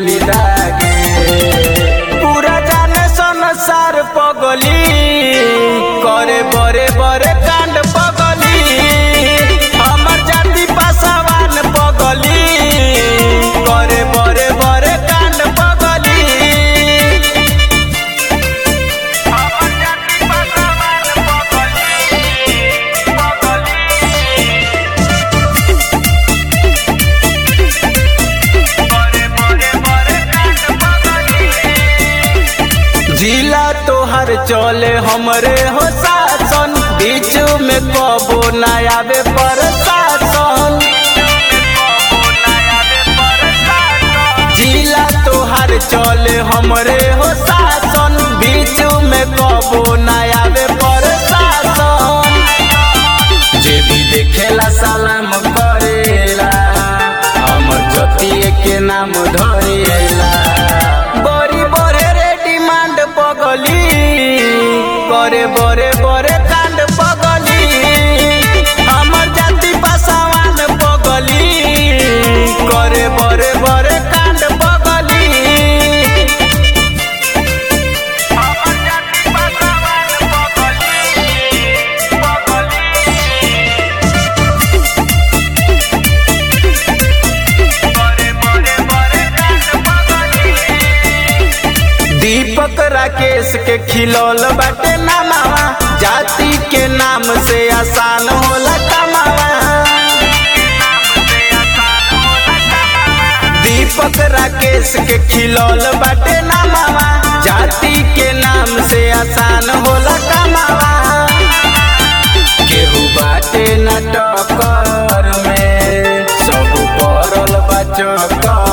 गोली दागे पूरा जाने संसार पगली करे बड़े बड़े कांड पगली हमर जाति पासवान पगली करे बड़े बड़े कांड पगली हमर जाति पासवान पगली पगली जिला तोहर चले हमरे हो शासन बीच में कबो न आवे प्रशासन जिला तोहर चले हमरे हो शासन बीच में कबो न आवे प्रशासन जे भी देखेला सलाम करेला हमर जतिए के नाम धरेला बड़ी बड़े रे डिमांड पगली करे बड़े बड़े कांड पगली हमर जाति पासवान पगली करे बड़े बड़े कांड पगली हमर जाति पासवान पगली पगली दीपक राकेश के खिलौल बाटे नामावा जाति के नाम से आसान होला कमावा दीपक राकेश के खिलौल बाटे नामावा जाति के नाम से आसान होला कमावा केहू बाटे न टक्कर में सब पड़ल बा चक्कर